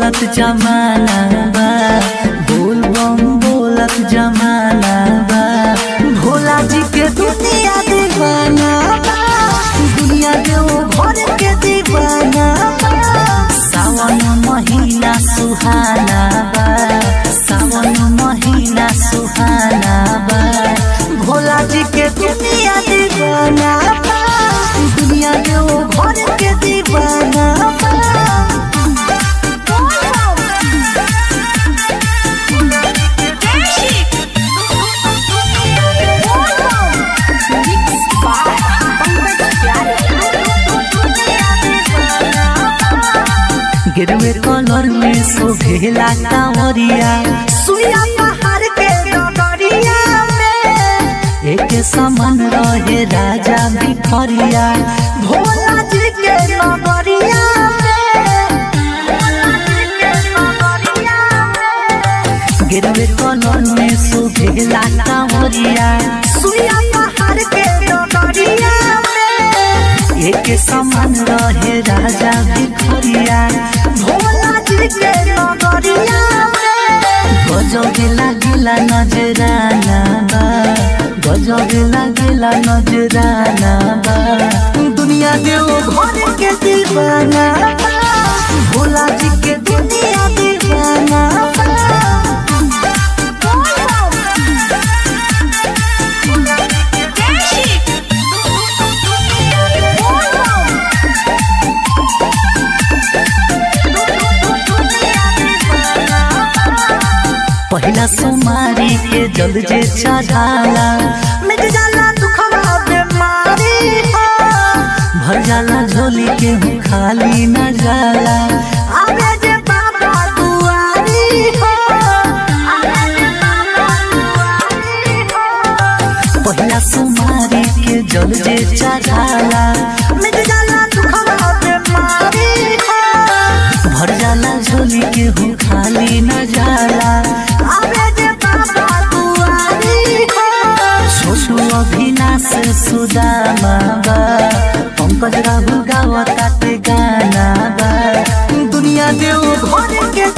बोलत जमाना बा बोल बम बोलत जमाना बा भोला जी के दुनिया दीवाना बा दुनिया देव घर के दीवाना बा सावन महीना सुहाना बा सावन महीना सुहाना बा भोला जी के दुनिया दीवाना बा दुनिया देव घर के दीवाना बा गिरवे कलर में शोभेला कांवरिया सुइया पहाड़ के डगरिया में एक समान रहे राजा भिखरिया भोला जी के नगरिया में गिरवे कलर में शोभेला कांवरिया सुइया पहाड़ के डगरिया में एक समान रहे राजा भिखरिया भोला जी के नगरिया गजब लागिला नजराना बा गजब लागिला नजराना बा दुनिया देव घर के दीवाना बा भोला जी के दुनिया दीवाना बा पहिला सोमारी के जल जे चढ़ाला मिट जाला दुखवा बीमारी हो भर जाला झोली के हूँ खाली न जाला आवे जे बाबा दुआरी हो पहिला सोमारी के जल जे चढ़ाला मिट जाला दुखवा बीमारी हो भर जाला झोली के हूँ खाली न जाला आवे जे बाबा दुआरी हो छोटू अभिनाश सुदामा बा पंकज राहु गावता ते गाना बा दुनिया देव घर के